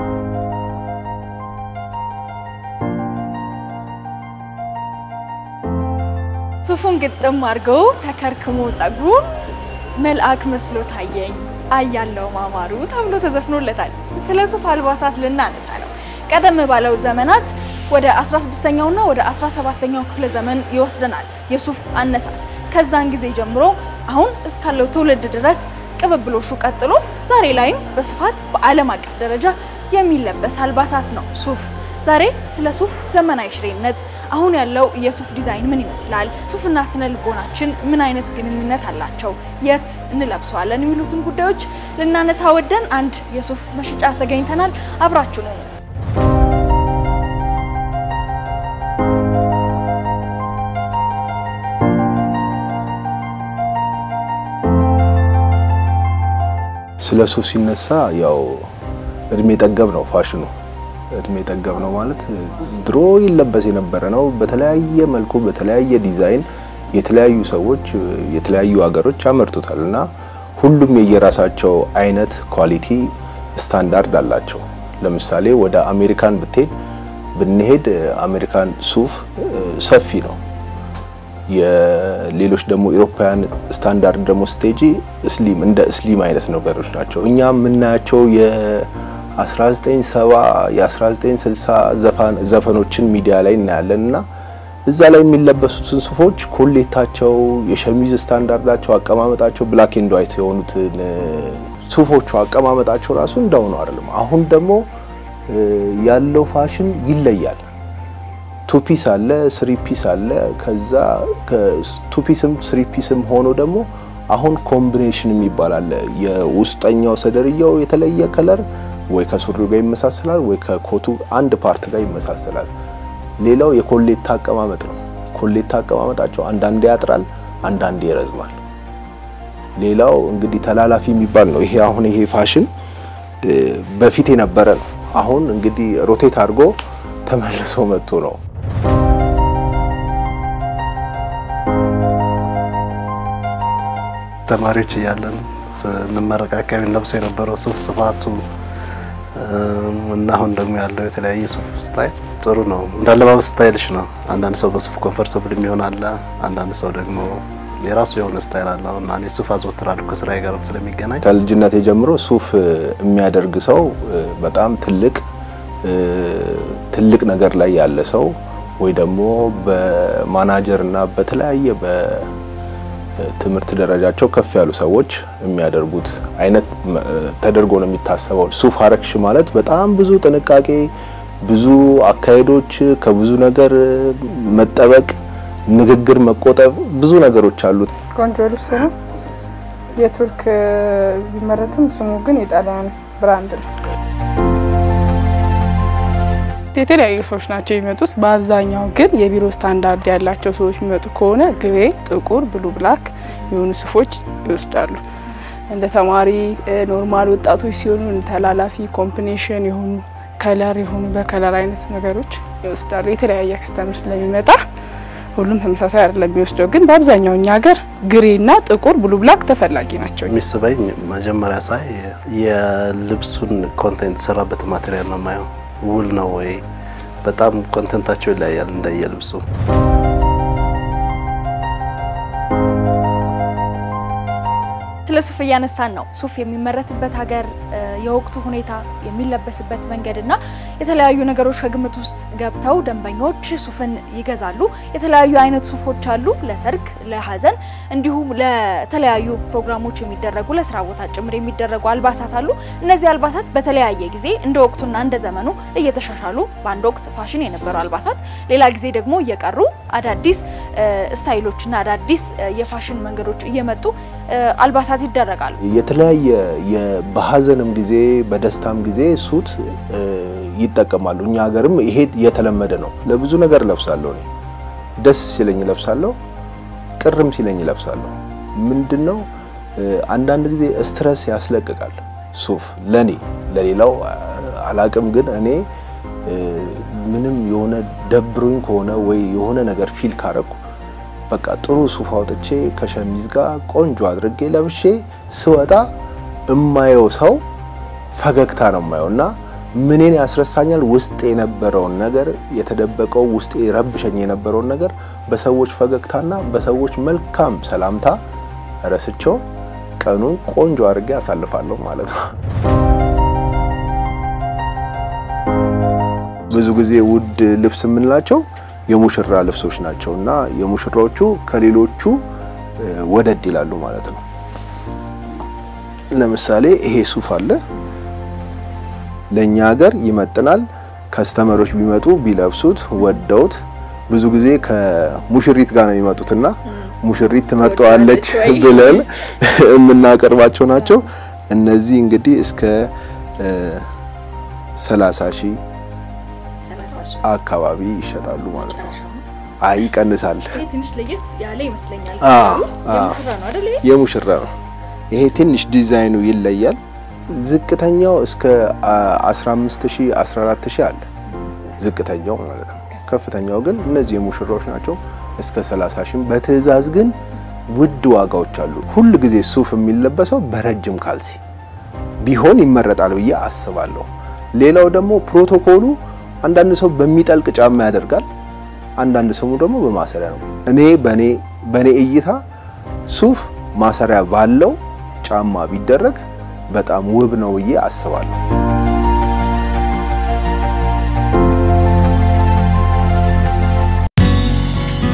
ሱፉን ግጥም አድርገው ተከርክሞ ጸጉሩን መልአክ መስሎ ታየኝ አያለው ማማሩ ተብሎ ተዘፍኖለታል። ስለ ሱፍ አልባሳት ልናነሳ ነው። ቀደም ባለው ዘመናት ወደ 16ኛውና ወደ 17ኛው ክፍለ ዘመን ይወስደናል የሱፍ አነሳስ። ከዛን ጊዜ ጀምሮ አሁን እስካለው ትውልድ ድረስ ቅብብሎሹ ቀጥሎ ዛሬ ላይም በስፋት በዓለም አቀፍ ደረጃ የሚለበስ አልባሳት ነው ሱፍ። ዛሬ ስለ ሱፍ ዘመናዊ ሽሬነት፣ አሁን ያለው የሱፍ ዲዛይን ምን ይመስላል፣ ሱፍና ስነ ልቦናችን ምን አይነት ግንኙነት አላቸው፣ የት እንለብሰዋለን የሚሉትን ጉዳዮች ልናነሳ ወደን አንድ የሱፍ መሸጫ ተገኝተናል። አብራችሁ ነው። ስለ ሱፍ ሲነሳ ያው እድሜ ጠገብ ነው ፋሽኑ። እድሜ ጠገብ ነው ማለት ድሮ ይለበስ የነበረ ነው። በተለያየ መልኩ በተለያየ ዲዛይን የተለያዩ ሰዎች የተለያዩ ሀገሮች ያመርቱታል እና ሁሉም የየራሳቸው አይነት ኳሊቲ ስታንዳርድ አላቸው። ለምሳሌ ወደ አሜሪካን ብትሄድ ብንሄድ አሜሪካን ሱፍ ሰፊ ነው። የሌሎች ደግሞ ኢሮፓውያን ስታንዳርድ ደግሞ ስቴጂ ስሊም እንደ ስሊም አይነት ነገሮች ናቸው። እኛ የምናያቸው የ1970 የ1960 ዘፈኖችን ሚዲያ ላይ እናያለን እና እዛ ላይ የሚለበሱትን ሱፎች ኮሌታቸው፣ የሸሚዝ ስታንዳርዳቸው፣ አቀማመጣቸው ብላክ ኤንድ ዋይት የሆኑትን ሱፎቹ አቀማመጣቸው ራሱ እንዳው ነው አይደለም። አሁን ደግሞ ያለው ፋሽን ይለያል። ቱፒስ አለ፣ ስሪ ፒስ አለ። ከዛ ቱፒስም ስሪ ፒስም ሆኖ ደግሞ አሁን ኮምቢኔሽን የሚባል አለ። የውስጠኛው ሰደርያው የተለየ ከለር ወይ ከሱሪው ጋር ይመሳሰላል፣ ወይ ከኮቱ አንድ ፓርት ጋር ይመሳሰላል። ሌላው የኮሌታ አቀማመጥ ነው። ኮሌታ አቀማመጣቸው አንዳንዴ ያጥራል፣ አንዳንዴ ይረዝማል። ሌላው እንግዲህ ተላላፊ የሚባል ነው። ይሄ አሁን ይሄ ፋሽን በፊት የነበረ ነው። አሁን እንግዲህ ሮቴት አድርጎ ተመልሶ መጥቶ ነው። ተማሪዎች እያለን ስንመረቅ አካባቢ ለብሰው የነበረው ሱፍ ስፋቱ እና አሁን ደግሞ ያለው የተለያየ ሱፍ ስታይል ጥሩ ነው። እንዳለባበስ ስታይልሽ ነው። አንዳንድ ሰው በሱፍ ኮምፈርተብል የሚሆን አለ። አንዳንድ ሰው ደግሞ የራሱ የሆነ ስታይል አለው እና እኔ ሱፍ አዘወትራለሁ ከስራዬ ጋርም ስለሚገናኝ። ከልጅነቴ ጀምሮ ሱፍ የሚያደርግ ሰው በጣም ትልቅ ትልቅ ነገር ላይ ያለ ሰው ወይ ደግሞ በማናጀር እና በተለያየ በትምህርት ደረጃቸው ከፍ ያሉ ሰዎች የሚያደርጉት አይነት ተደርጎ ነው የሚታሰበው። ሱፍ አረግሽ ማለት በጣም ብዙ ጥንቃቄ፣ ብዙ አካሄዶች፣ ከብዙ ነገር መጠበቅ፣ ንግግር መቆጠብ፣ ብዙ ነገሮች አሉት። ቆንጆ ልብስ ነው። የቱርክ ቢመረትም ስሙ ግን የጣሊያን ብራንድ ነው። የተለያዩ ሰዎች ናቸው የሚመጡት። በአብዛኛው ግን የቢሮ ስታንዳርድ ያላቸው ሰዎች የሚመጡ ከሆነ ግሬ፣ ጥቁር፣ ብሉ ብላክ የሆኑ ሱፎች ይወስዳሉ። እንደ ተማሪ ኖርማል ወጣቶች ሲሆኑ ተላላፊ ኮምቢኔሽን የሆኑ ከለር የሆኑ በከለር አይነት ነገሮች ይወስዳሉ። የተለያየ ከስተምር ስለሚመጣ ሁሉም ተመሳሳይ አይደለም የሚወስደው። ግን በአብዛኛው እኛ ሀገር ግሬና ጥቁር ብሉ ብላክ ተፈላጊ ናቸው። የሚስበኝ መጀመሪያ ሳይ የልብሱን ኮንቴንት የተሰራበት ማቴሪያል ነው የማየው ውል ነው ወይ? በጣም ኮንተንታቸው ይለያያል እንደየልብሱ። ስለ ሱፍ እያነሳን ነው። ሱፍ የሚመረትበት ሀገር፣ የወቅቱ ሁኔታ፣ የሚለበስበት መንገድ እና የተለያዩ ነገሮች ከግምት ውስጥ ገብተው ደንበኞች ሱፍን ይገዛሉ። የተለያዩ አይነት ሱፎች አሉ። ለሰርግ፣ ለሀዘን እንዲሁም ለተለያዩ ፕሮግራሞች የሚደረጉ ለስራ ቦታ ጭምር የሚደረጉ አልባሳት አሉ። እነዚህ አልባሳት በተለያየ ጊዜ እንደ ወቅቱና እንደ ዘመኑ እየተሻሻሉ በአንድ ወቅት ፋሽን የነበሩ አልባሳት ሌላ ጊዜ ደግሞ እየቀሩ አዳዲስ ስታይሎችና አዳዲስ የፋሽን መንገዶች እየመጡ አልባሳት ይደረጋሉ። የተለያየ በሀዘንም ጊዜ በደስታም ጊዜ ሱት ይጠቀማሉ። እኛ ሀገርም ይሄ የተለመደ ነው። ለብዙ ነገር ለብሳለሁ እኔ ደስ ሲለኝ ለብሳለሁ፣ ቅርም ሲለኝ ለብሳለሁ። ምንድነው አንዳንድ ጊዜ ስትረስ ያስለቅቃል ሱፍ ለኔ፣ ለሌላው አላቅም፣ ግን እኔ ምንም የሆነ ደብሮኝ ከሆነ ወይ የሆነ ነገር ፊል ካረኩ በቃ ጥሩ ሱፍ አውጥቼ ከሸሚዝ ጋር ቆንጆ አድርጌ ለብሼ ስወጣ እማየው ሰው ፈገግታ ነው የማየው እና ምንን ያስረሳኛል? ውስጥ የነበረውን ነገር የተደበቀው ውስጥ ረብሸኝ የነበረውን ነገር በሰዎች ፈገግታና በሰዎች መልካም ሰላምታ ረስቸው ቀኑን ቆንጆ አድርጌ አሳልፋለሁ ማለት ነው። ብዙ ጊዜ ውድ ልብስ የምንላቸው የሙሽራ ልብሶች ናቸው እና የሙሽራዎቹ ከሌሎቹ ወደድ ይላሉ ማለት ነው። ለምሳሌ ይሄ ሱፍ አለ ለኛ ሀገር ይመጥናል። ከስተመሮች ቢመጡ ቢለብሱት ወደውት ብዙ ጊዜ ከሙሽሪት ጋር ነው የሚመጡትና ሙሽሪት ትመርጠዋለች ብለን የምናቀርባቸው ናቸው። እነዚህ እንግዲህ እስከ 30 ሺህ አካባቢ ይሸጣሉ ማለት ነው። አይ ይቀንሳል። ትንሽ ለየት ያለ ይመስለኛል። አዎ፣ የሙሽራ ነው አይደል? ይሄ? የሙሽራ ነው። ይሄ ትንሽ ዲዛይኑ ይለያል። ዝቅተኛው እስከ 15000 14000 አለ ዝቅተኛው ማለት ነው። ከፍተኛው ግን እነዚህ የሙሽራዎች ናቸው እስከ 30 ሺህ። በትዕዛዝ ግን ውድ ዋጋዎች አሉ። ሁል ጊዜ ሱፍ የሚለበሰው በረጅም ካልሲ ቢሆን ይመረጣል ብዬ አስባለሁ። ሌላው ደግሞ ፕሮቶኮሉ አንዳንድ ሰው በሚጠልቅ ጫማ ያደርጋል፣ አንዳንድ ሰው ደግሞ በማሰሪያ ነው። እኔ በኔ በኔ እይታ ሱፍ ማሰሪያ ባለው ጫማ ቢደረግ በጣም ውብ ነው ብዬ አስባለሁ።